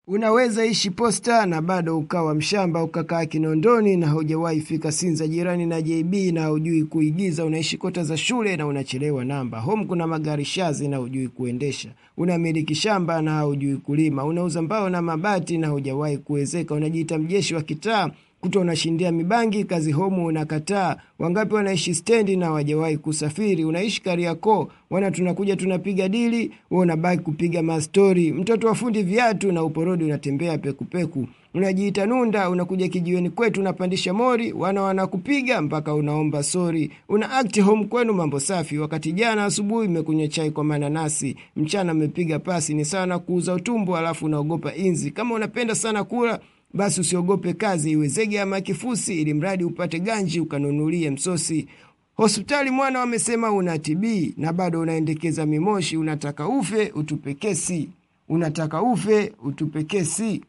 Unaweza ishi posta na bado ukawa mshamba, ukakaa Kinondoni na hujawahi fika Sinza jirani na JB na hujui kuigiza. Unaishi kota za shule na unachelewa namba. Home kuna magari shazi na hujui kuendesha. Unamiliki shamba na hujui kulima. Unauza mbao na mabati na hujawahi kuwezeka. Unajiita mjeshi wa kitaa kuto unashindia mibangi kazi homu unakataa. Wangapi wanaishi stendi na wajawahi kusafiri. Unaishi Kariakoo, wana tunakuja tunapiga dili, wewe unabaki kupiga mastori. Mtoto wa fundi viatu na uporodi unatembea pekupeku. Unajiita nunda, unakuja kijiweni kwetu unapandisha mori, wana wanakupiga mpaka unaomba sori. Una act home kwenu mambo safi, wakati jana asubuhi umekunywa chai kwa mananasi, mchana umepiga pasi, ni sana kuuza utumbo alafu unaogopa inzi. Kama unapenda sana kula basi usiogope kazi iwe zege ama kifusi, ili mradi upate ganji ukanunulie msosi. Hospitali mwana wamesema una TB na bado unaendekeza mimoshi. Unataka ufe utupe kesi, unataka ufe utupe kesi.